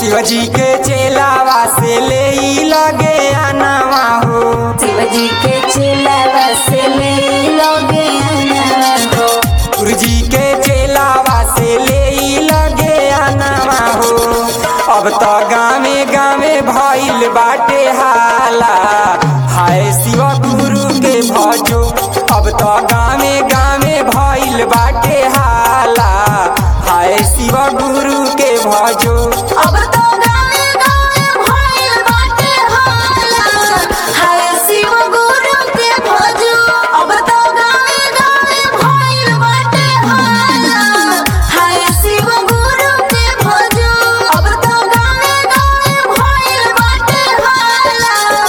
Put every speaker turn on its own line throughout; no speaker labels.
शिवजी के चेलावा से ले ई लगे आनावा हो
शिवजी के चिलावा से ले लोगे आना हो
गुरुजी के चेलावा से ले ई लगे आनावा हो अब तो गामे गामे भइल बाटे हाला हाय शिव गुरु के भजो अब तो गामे गामे भइल बाटे हाला हाय शिव गुरु के भजो
अब तो गावे गावे भइल बाटे हाला हाय शिव गुरु के भजो अब तो गावे गावे भइल बाटे हाला हाय शिव गुरु के भजो अब तो गावे गावे भइल बाटे हाला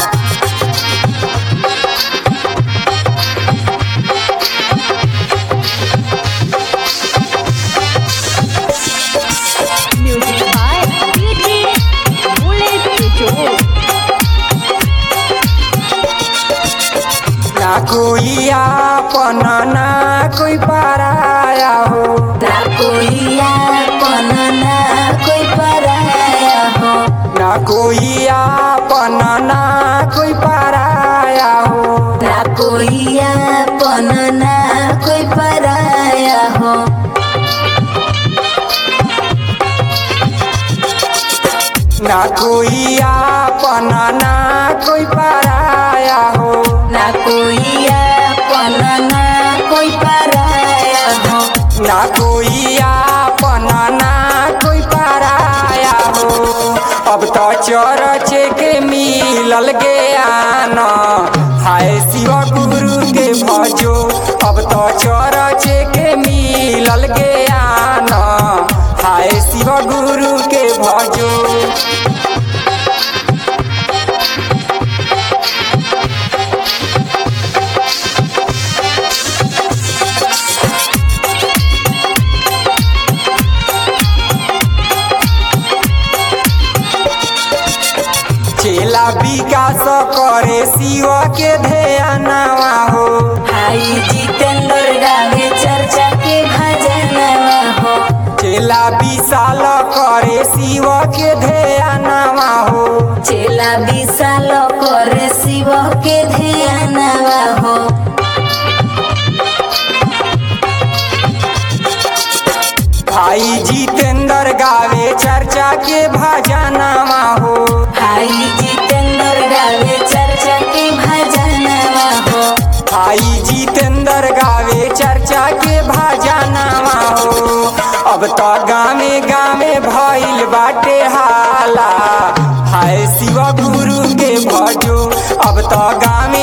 Music by DJ Bullet Joe.
ना कोई आपन ना कोई पराया हो
ना कोई आपन ना कोई पराया हो
ना कोई आपन ना कोई पराया हो
ना कोई आपन ना कोई पराया हो
ना कोई आपन ना कोई पराया हो
ना कोई आपन ना कोई पराया हो
ना कोई आपन ना कोई पराया हो अब तो चरच के मिलल ज्ञान हाय शिव गुरु के भजो अब तो चरच के मिलल ज्ञान हाय शिव गुरु के भजो चेला विकास करे शिव के ध्यानवा हो
हाई जितेंद्र गावे चर्चा के भजनवा हो
चेला विशाल करे शिव के ध्यानवा हो
चेला विशाल करे शिव के ध्यानवा हो
भाई जितेंद्र गावे चर्चा के भजनवा हो
हाई जितेंद्र गावे चर्चा के भजनवा हो
भाई जितेंद्र गावे चर्चा के भजनवा हो अब तो गामे गामे भइल बाटे हाला हाय शिव गुरु के भजो अब तो गामे